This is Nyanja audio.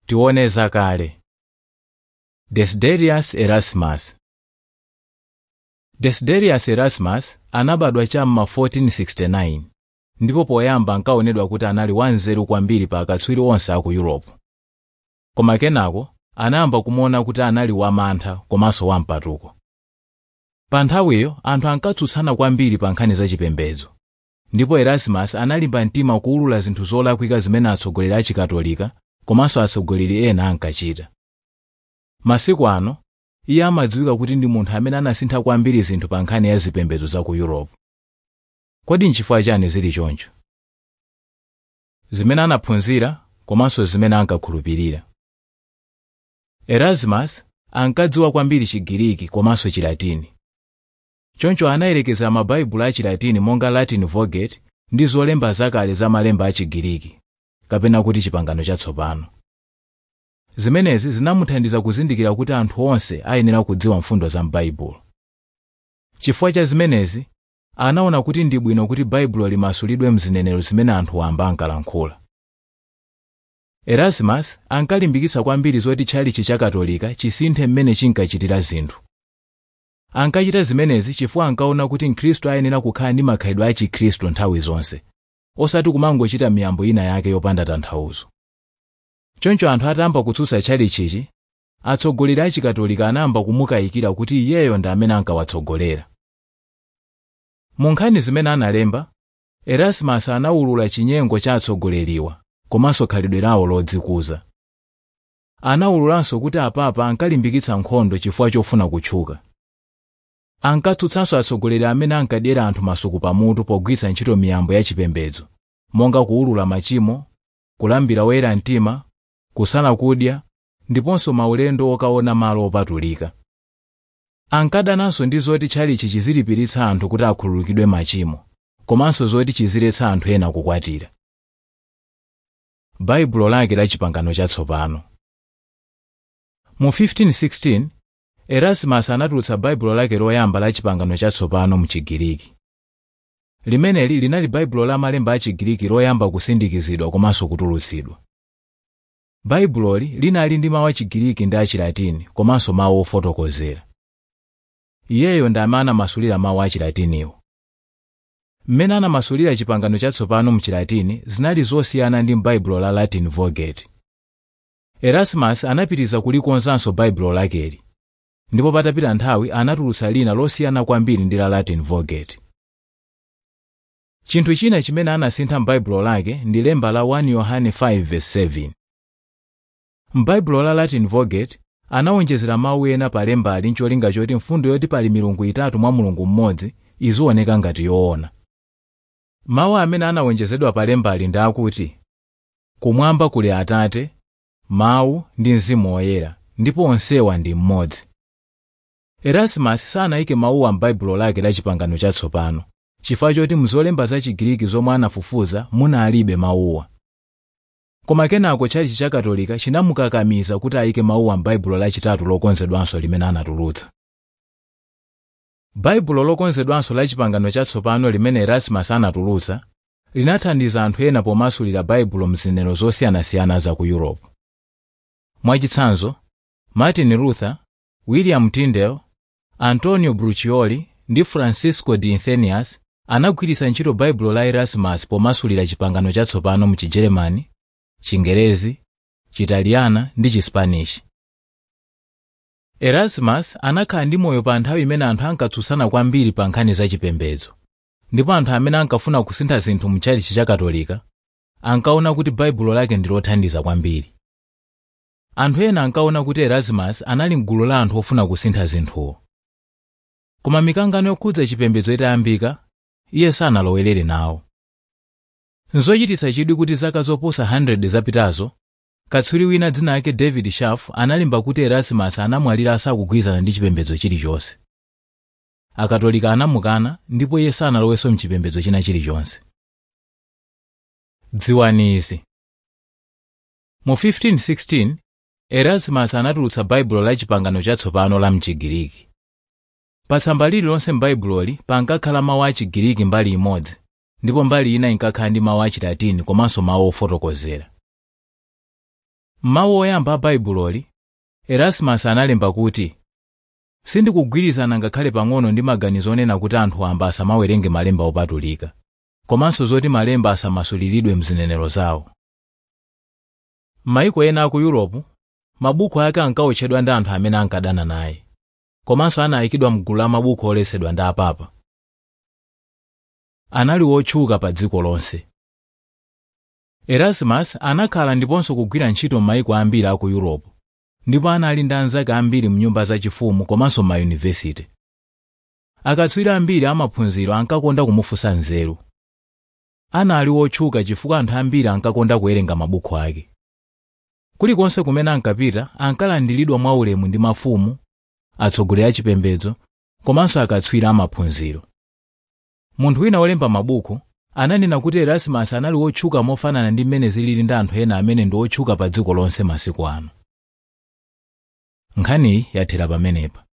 tione zakale desiderius erasmus desiderius erasmus anabadwa cham'ma 1469 ndipo poyamba ankaonedwa kuti anali wanzeru kwambiri pa akatswiri onse a ku europe koma kenako anayamba kumuona kuti anali wamantha komanso wampatuko pa nthawiyo anthu ankatsutsana kwambiri pa nkhani zachipembedzo ndipo erasmus analimba mtima kuwulula zinthu zolakwika zimene atsogoleri a chikatolika komanso atsogoleri ena ankachita masiku ano iye amadziwika kuti ndi munthu amene anasintha kwambiri zinthu pa nkhani ya zipembedzo za ku europe kodi nchifukwa chani zili choncho zimene anaphunzira komanso zimene ankakhulupirira erasmus ankadziwa kwambiri chigiriki komanso chilatini choncho anayerekeza mabaibulo a chilatini monga latin vulgate ndi zolemba zakale za malemba a chigiriki kapena kuti chipangano chatsopano zimenezi zinamuthandiza kuzindikira kuti anthu onse ayenera kudziwa mfundo za m'baibulo chifukwa cha zimenezi anaona kuti ndi bwino kuti baibulo limasulidwe mzinenero zimene anthu wamba ankalankhula erasmus ankalimbikitsa kwambiri zoti tchalichi cha katolika chisinthe mmene chinkachitira zinthu ankachita zimenezi chifukwa ankaona kuti mkhristu ayenera kukhala ndi makhalidwe a chikhristu nthawi zonse osati kumangochita miyambo ina yake yopanda tanthauzo choncho anthu atayamba kutsutsa tchalichichi atsogoleri a chikatolika anayamba kumukayikira kuti iyeyo ndi amene ankawatsogolera mu nkhani zimene analemba erasmus anawulula chinyengo cha atsogoleriwa komanso khalidwe lawo lodzikuza anawululanso kuti apapa ankalimbikitsa nkhondo chifukwa chofuna kutchuka ankatsutsanso atsogoleri amene ankadyera anthu masuku pamutu pogwiritsa ntchito miyambo ya chipembedzo monga kuwulula machimo kulambira woyera mtima kusala kudya ndiponso maulendo okaona malo opatulika ankadananso ndi zoti tchalichi chizilipiritsa anthu kuti akhululukidwe machimo komanso zoti chiziletsa anthu ena kukwatira baibulo lake la chipangano chatsopano mu 1516 erasmus anatulutsa baibulo lake loyamba la chipangano chatsopano mu chigiriki limeneli linali baibulo la malemba a chigiriki loyamba kusindikizidwa komanso kutulutsidwa baibuloli linali ndi mawu a chigiriki ndi achilatini komanso mawu ofotokozera iyeyo ndi amene anamasulira mawu a chilatiniwo mmene anamasulira chipangano chatsopano mu chilatini zinali zosiyana ndi m'baibulo la latin vulgate erasmus anapitiriza kulikonzanso baibulo lakeli ndipo patapita nthawi anatulutsa lina losiyana kwambiri ndi la latin vulgate chinthu china chimene anasintha m'baibulo lake ndi lemba la 1 yohane 5:7 m'baibulo la latin vulgate anawonjezera mawu ena pa lembali ncholinga choti mfundo yoti pali milungu itatu mwa mulungu mmodzi izioneka ngati yoona mawu amene anawonjezedwa pa lembali ndi akuti kumwamba kuli atate mawu ndi mzimu woyera ndipo onsewa ndi mmodzi erasmus sanayike mawuwa m'baibulo lake la chipangano chatsopano chifukwa choti mzolemba za chigiriki zomwe anafufuza munalibe mawuwa koma kenako tchalichi cha katolika chinamukakamiza kuti ayike mawuwa m'baibulo lachitatu lokonzedwanso limene anatulutsa baibulo lokonzedwanso la chipangano chatsopano limene erasmus anatulutsa linathandiza anthu ena pomasulira baibulo mzinenero zosiyanasiyana za ku europe mwachitsanzo martin luther william tyndale antonio bruchioli ndi francisco de athenius anagwiritsa ntchito baibulo la erasmus pomasulira chipangano chatsopano mu chijeremani chingerezi chitaliyana ndi chispanish erasmus anakhala ndi moyo pa nthawi imene anthu ankatsutsana kwambiri pa nkhani zachipembedzo ndipo anthu amene ankafuna kusintha zinthu mu tchalichi cha katolika ankaona kuti baibulo lake ndi lothandiza kwambiri anthu ena ankaona kuti erasmus anali mgulu la anthu ofuna kusintha zinthuwo koma mikangano yokhudza chipembedzo itayambika iye sanalowerere nawo nzochititsa chidwi kuti zaka zoposa 100 zapitazo katswiri wina dzina lake david shaff analemba kuti erasmus anamwalira asakugwirizana ndi chipembedzo chilichonse akatolika anamukana ndipo iye sanalowenso mchipembedzo china chilichonse dziwani izi mu 1516 erasmus anatulutsa baibulo la chipangano chatsopano la mchigiriki pa tsamba lililonse m'baibuloli pankakhala mawu a chigiriki mbali imodzi ndipo mbali ina inkakhala ndi mawu a chilatini komanso mawu ofotokozera m'mawu oyamba a bhaibuloli erasmus analemba kuti sindikugwirizana ngakhale pang'ono ndi maganizo onena kuti anthu wamba asamawerenge malemba opatulika komanso zoti malemba asamasuliridwe mzinenero zawo m'mayiko ena aku yuropu mabuku ake ankawotchedwa ndi anthu amene ankadana naye komanso anayikidwa mgulu la mabuku oletsedwa ndi apapa anali wotchuka pa dziko lonse erasmus anakhala ndiponso kugwira ntchito m'mayiko ambiri aku yuropu ndipo anali ndi anzake ambiri mnyumba zachifumu komanso m'mayunivesite akatswiri ambiri amaphunziro ankakonda kumufunsa nzeru anali wotchuka chifukwa anthu ambiri ankakonda kuwerenga mabuku ake kulikonse kumene ankapita ankalandiridwa mwaulemu ndi mafumu atsogoleri achipembedzo komanso akatswiri amaphunziro munthu wina wolemba mabuku ananena kuti erasmus anali wotchuka mofanana ndi mmene zilili ndi anthu ena amene ndi otchuka pa dziko lonse masiku ano nkhaniyi yathera pamenepa